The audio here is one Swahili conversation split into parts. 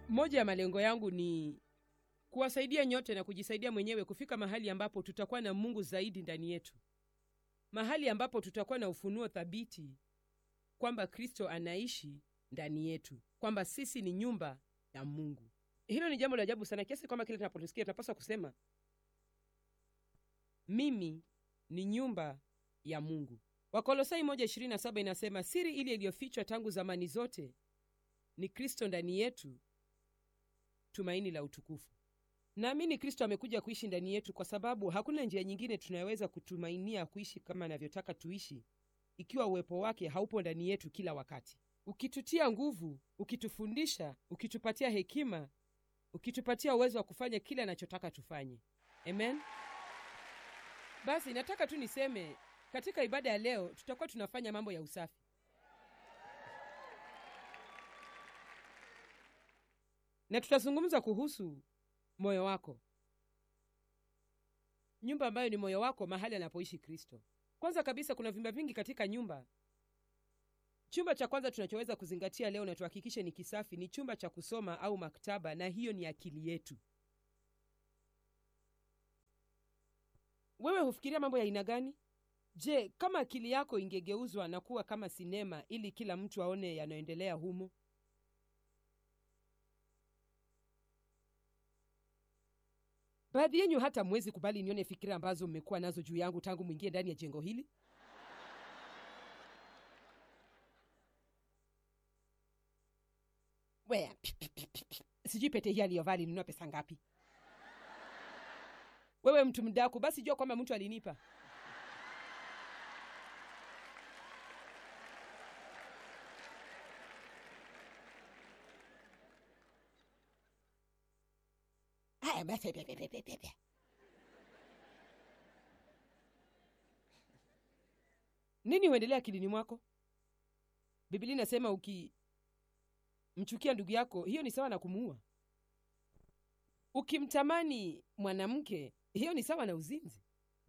moja ya malengo yangu ni kuwasaidia nyote na kujisaidia mwenyewe kufika mahali ambapo tutakuwa na mungu zaidi ndani yetu mahali ambapo tutakuwa na ufunuo thabiti kwamba kristo anaishi ndani yetu kwamba sisi ni nyumba ya mungu hilo ni jambo la ajabu sana kiasi kwamba kile tunapotusikia tunapaswa kusema mimi ni nyumba ya mungu wakolosai 127 inasema siri ile iliyofichwa tangu zamani zote ni kristo ndani yetu tumaini la utukufu naamini kristo amekuja kuishi ndani yetu kwa sababu hakuna njia nyingine tunayoweza kutumainia kuishi kama anavyotaka tuishi ikiwa uwepo wake haupo ndani yetu kila wakati ukitutia nguvu ukitufundisha ukitupatia hekima ukitupatia uwezo wa kufanya kile anachotaka tufanye amen basi nataka tu niseme katika ibada ya leo tutakuwa tunafanya mambo ya usafi na tutazungumza kuhusu moyo wako nyumba ambayo ni moyo wako mahali anapoishi kristo kwanza kabisa kuna vyumba vingi katika nyumba chumba cha kwanza tunachoweza kuzingatia leo na tuhakikishe ni kisafi ni chumba cha kusoma au maktaba na hiyo ni akili yetu wewe hufikiria mambo ya aina gani je kama akili yako ingegeuzwa na kuwa kama sinema ili kila mtu aone yanayoendelea humo baadhi yenyu hata mwezi kubali nione fikira ambazo mmekuwa nazo juu yangu tangu mwingie ndani ya jengo hili Wea, pi, pi, pi, pi, pi. sijui pete hii aliyovaa alinunua pesa ngapi wewe mtu mdaku basi jua kwamba mtu alinipa haya basi pe, pe, pe, pe, pe, pe. nini huendelea akilini mwako biblia inasema ukimchukia ndugu yako hiyo ni sawa na kumuua ukimtamani mwanamke hiyo ni sawa na uzinzi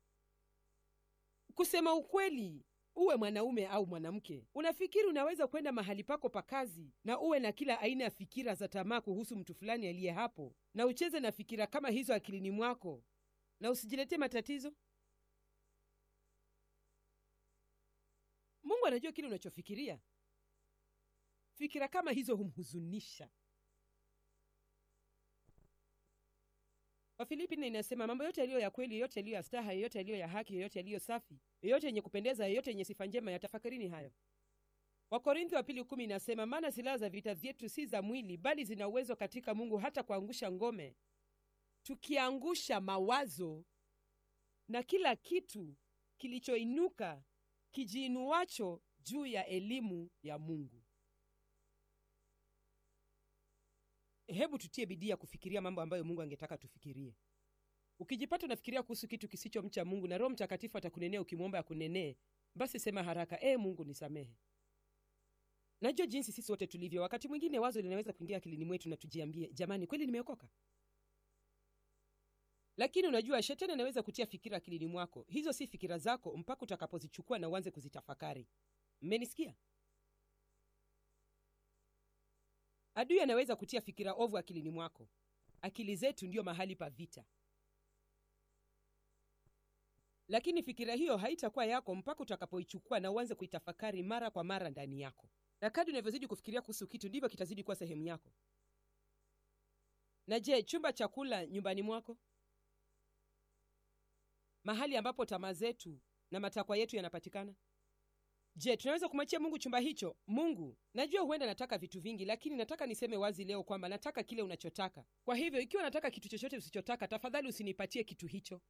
kusema ukweli uwe mwanaume au mwanamke unafikiri unaweza kwenda mahali pako pa kazi na uwe na kila aina ya fikira za tamaa kuhusu mtu fulani aliye hapo na ucheze na fikira kama hizo akilini mwako na usijiletee matatizo mungu anajua kile unachofikiria fikira kama hizo humhuzunisha wafilipi nne inasema mambo yote yaliyo ya kweli yote yaliyo ya staha yoyote yaliyo ya haki yoyote yaliyo safi yoyote yenye kupendeza yoyote yenye sifa njema yatafakarini hayo wakorintho wa pili kumi inasema maana silaha za vita vyetu si za mwili bali zina uwezo katika mungu hata kuangusha ngome tukiangusha mawazo na kila kitu kilichoinuka kijiinuacho juu ya elimu ya mungu hebu tutie bidii ya kufikiria mambo ambayo mungu angetaka tufikirie ukijipata unafikiria kuhusu kitu kisichomcha mungu na roho mtakatifu atakunenea ukimwomba akunenee basi sema haraka ee mungu nisamehe najua jinsi sisi wote tulivyo wakati mwingine wazo linaweza kuingia akilini mwetu na tujiambie jamani kweli nimeokoka lakini unajua shetani anaweza kutia fikira akilini mwako hizo si fikira zako mpaka utakapozichukua na uanze kuzitafakari mmenisikia adui anaweza kutia fikira ovu akilini mwako akili zetu ndiyo mahali pa vita lakini fikira hiyo haitakuwa yako mpaka utakapoichukua na uanze kuitafakari mara kwa mara ndani yako na kadi unavyozidi kufikiria kuhusu kitu ndivyo kitazidi kuwa sehemu yako na je chumba cha kula nyumbani mwako mahali ambapo tamaa zetu na matakwa yetu yanapatikana je tunaweza kumwachia mungu chumba hicho mungu najua huenda nataka vitu vingi lakini nataka niseme wazi leo kwamba nataka kile unachotaka kwa hivyo ikiwa nataka kitu chochote usichotaka tafadhali usinipatie kitu hicho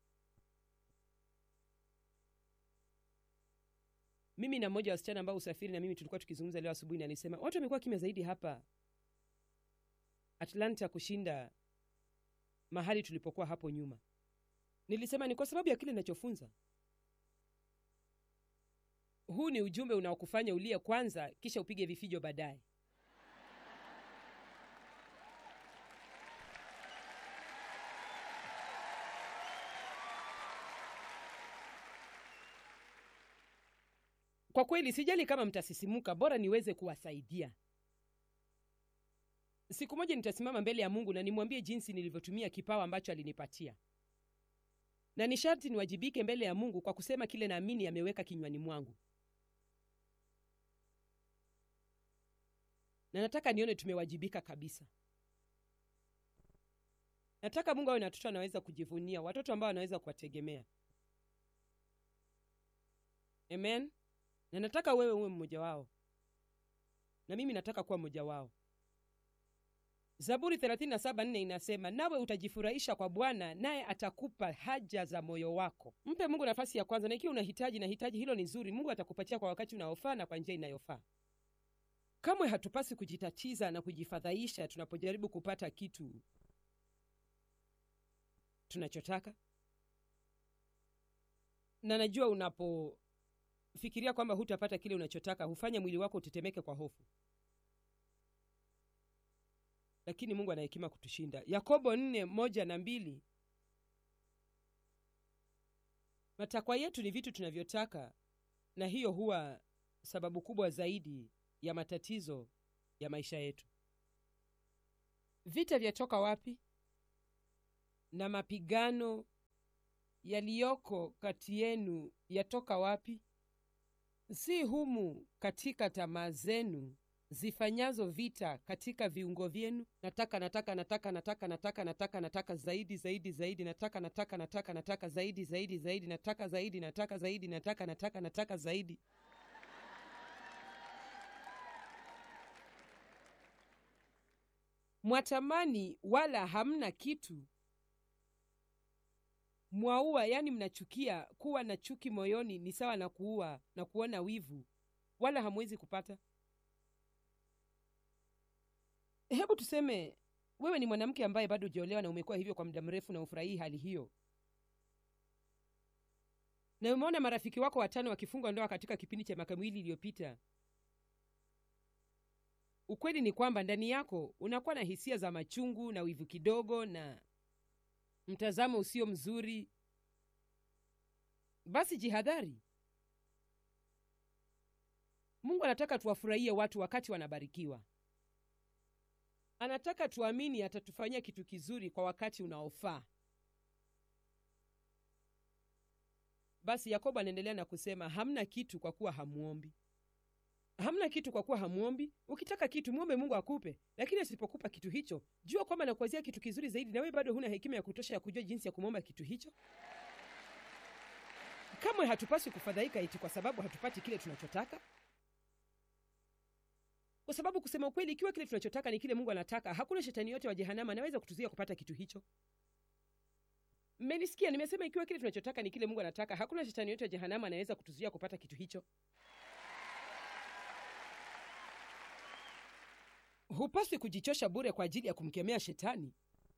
mimi na mmoja wa wasichana ambao usafiri na mimi tulikuwa tukizungumza leo asubuhi na alisema watu wamekuwa kimya zaidi hapa atlanta kushinda mahali tulipokuwa hapo nyuma nilisema ni kwa sababu ya kile ninachofunza huu ni ujumbe unaokufanya ulie kwanza kisha upige vifijo baadaye kwa kweli sijali kama mtasisimuka bora niweze kuwasaidia siku moja nitasimama mbele ya mungu na nimwambie jinsi nilivyotumia kipawa ambacho alinipatia na ni sharti niwajibike mbele ya mungu kwa kusema kile naamini ameweka kinywani mwangu na nataka nione tumewajibika kabisa nataka mungu awe na watoto anaweza kujivunia watoto ambao anaweza kuwategemea amen na nataka wewe uwe mmoja wao na mimi nataka kuwa mmoja wao zaburi 37:4 inasema nawe utajifurahisha kwa bwana naye atakupa haja za moyo wako mpe mungu nafasi ya kwanza na ikiwa unahitaji na hitaji hilo ni zuri mungu atakupatia kwa wakati unaofaa na kwa njia inayofaa kamwe hatupasi kujitatiza na kujifadhaisha tunapojaribu kupata kitu tunachotaka na najua unapofikiria kwamba hutapata kile unachotaka hufanya mwili wako utetemeke kwa hofu lakini mungu ana hekima kutushinda yakobo nne moja na mbili matakwa yetu ni vitu tunavyotaka na hiyo huwa sababu kubwa zaidi ya matatizo ya maisha yetu vita vyatoka wapi na mapigano yaliyoko kati yenu yatoka wapi si humu katika tamaa zenu zifanyazo vita katika viungo vyenu nataka nataka nataka nataka nataka nataka nataka zaidi zaidi zaidi nataka nataka nataka nataka zaidi zaidi zaidi nataka zaidi nataka zaidi nataka nataka nataka zaidi mwatamani wala hamna kitu mwaua yani mnachukia kuwa na chuki moyoni ni sawa na kuua na kuona wivu wala hamwezi kupata hebu tuseme wewe ni mwanamke ambaye bado hujaolewa na umekuwa hivyo kwa muda mrefu na ufurahii hali hiyo na umeona marafiki wako watano wakifungwa ndoa katika kipindi cha miaka miwili iliyopita ukweli ni kwamba ndani yako unakuwa na hisia za machungu na wivu kidogo na mtazamo usio mzuri basi jihadhari mungu anataka tuwafurahie watu wakati wanabarikiwa anataka tuamini atatufanyia kitu kizuri kwa wakati unaofaa basi yakobo anaendelea na kusema hamna kitu kwa kuwa hamuombi hamna kitu kwa kuwa hamuombi ukitaka kitu mwombe mungu akupe lakini asipokupa kitu hicho jua kwamba nakuwazia kitu kizuri zaidi na wewe bado huna hekima ya kutosha ya kujua jinsi ya kumwomba kitu hicho kamwe hatupaswi kufadhaika eti kwa sababu hatupati kile tunachotaka kwa sababu kusema ukweli ikiwa kile tunachotaka ni kile mungu anataka hakuna shetani yote wa jehanama anaweza kutuzuia kupata kitu hicho mmenisikia nimesema ikiwa kile tunachotaka ni kile mungu anataka hakuna shetani yote wa jehanama anaweza kutuzuia kupata kitu hicho hupaswi kujichosha bure kwa ajili ya kumkemea shetani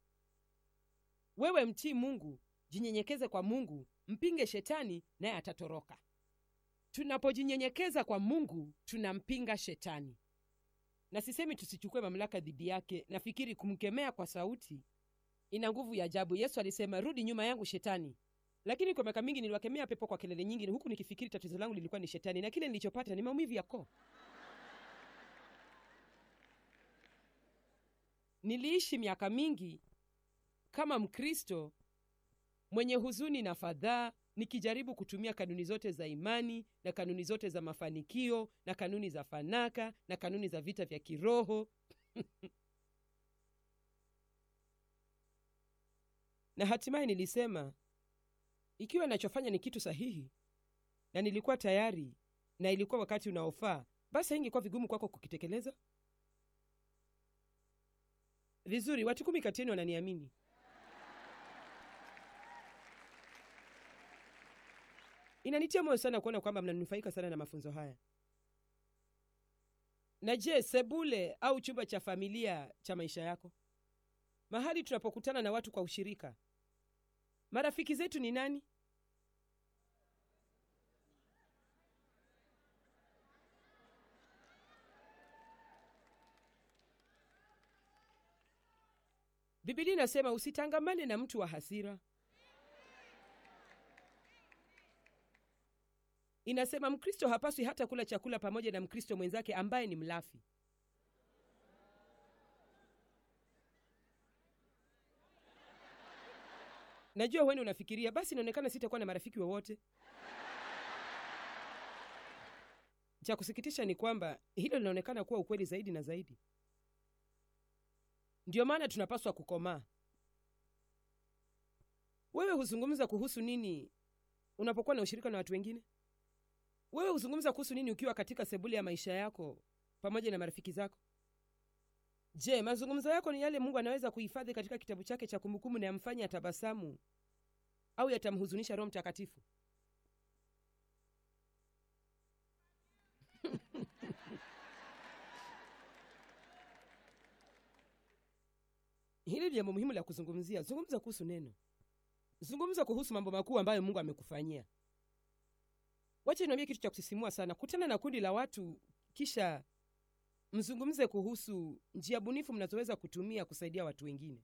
wewe mtii mungu jinyenyekeze kwa mungu mpinge shetani naye atatoroka tunapojinyenyekeza kwa mungu tunampinga shetani na sisemi tusichukue mamlaka dhidi yake nafikiri kumkemea kwa sauti ina nguvu ya ajabu yesu alisema rudi nyuma yangu shetani lakini kwa miaka mingi niliwakemea pepo kwa kelele nyingi huku nikifikiri tatizo langu lilikuwa ni shetani na kile nilichopata ni maumivu ya koo niliishi miaka mingi kama mkristo mwenye huzuni na fadhaa nikijaribu kutumia kanuni zote za imani na kanuni zote za mafanikio na kanuni za fanaka na kanuni za vita vya kiroho na hatimaye nilisema ikiwa nachofanya ni kitu sahihi na nilikuwa tayari na ilikuwa wakati unaofaa basi haingekuwa vigumu kwako kukitekeleza vizuri watu kumi kati yenu wananiamini inanitia moyo sana kuona kwamba mnanufaika sana na mafunzo haya na je sebule au chumba cha familia cha maisha yako mahali tunapokutana na watu kwa ushirika marafiki zetu ni nani bibilia inasema usitangamane na mtu wa hasira inasema mkristo hapaswi hata kula chakula pamoja na mkristo mwenzake ambaye ni mlafi najua huenda unafikiria basi inaonekana sitakuwa na marafiki wowote cha kusikitisha ni kwamba hilo linaonekana kuwa ukweli zaidi na zaidi ndiyo maana tunapaswa kukomaa wewe huzungumza kuhusu nini unapokuwa na ushirika na watu wengine wewe huzungumza kuhusu nini ukiwa katika sebule ya maisha yako pamoja na marafiki zako je mazungumzo yako ni yale mungu anaweza kuhifadhi katika kitabu chake cha kumbukumbu na yamfanye atabasamu au yatamhuzunisha roho mtakatifu hili ni jambo muhimu la kuzungumzia zungumza kuhusu neno zungumza kuhusu mambo makuu ambayo mungu amekufanyia wacha niambie kitu cha kusisimua sana kutana na kundi la watu kisha mzungumze kuhusu njia bunifu mnazoweza kutumia kusaidia watu wengine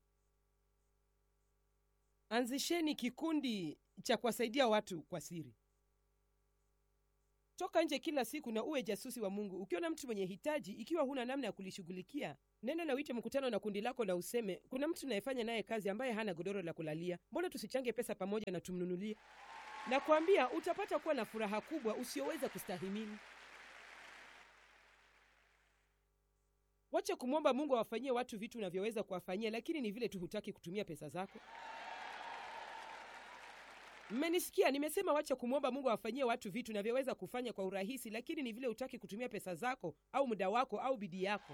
anzisheni kikundi cha kuwasaidia watu kwa siri toka nje kila siku na uwe jasusi wa mungu ukiona mtu mwenye hitaji ikiwa huna namna ya kulishughulikia nenda na uite mkutano na kundi lako na useme kuna mtu unayefanya naye kazi ambaye hana godoro la kulalia mbona tusichange pesa pamoja na tumnunulie na kuambia utapata kuwa na furaha kubwa usiyoweza kustahimili wache kumwomba mungu awafanyie watu vitu unavyoweza kuwafanyia lakini ni vile tu hutaki kutumia pesa zako mmenisikia nimesema wache kumwomba mungu awafanyie watu vitu unavyoweza kufanya kwa urahisi lakini ni vile hutaki kutumia pesa zako au muda wako au bidii yako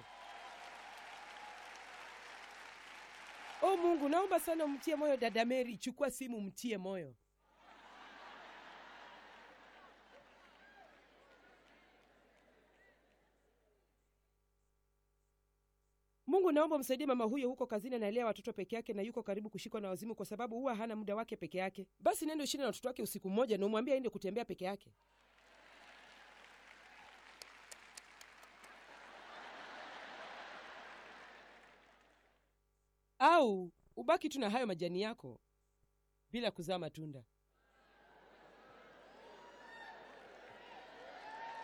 o mungu naomba sana umtie moyo dada meri chukua simu mtie moyo mungu naomba msaidie mama huyo huko kazini analea watoto peke yake na yuko karibu kushikwa na wazimu kwa sababu huwa hana muda wake peke yake basi nende ushinde na watoto wake usiku mmoja na umwambie aende kutembea peke yake au ubaki tu na hayo majani yako bila kuzaa matunda